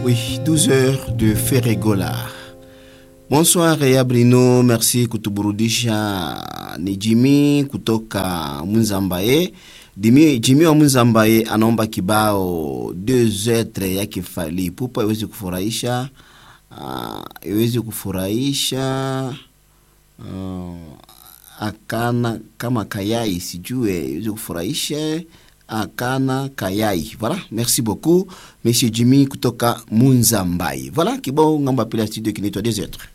Oui, 12 heures de Ferregola. Bonsoir ya Brino, merci kutuburudisha. Ni Jimmy kutoka Munzambaye. Jimmy, Jimmy wa Munzambaye anaomba kibao deux etre ya kifali pupa iweze kufurahisha uh, iweze kufurahisha uh, akana kama kayai sijue iweze kufurahisha akana kayai voilà merci beaucoup monsieur Jimmy kutoka Munzambaye voilà kibao ngamba pila studio kinaitwa deux etre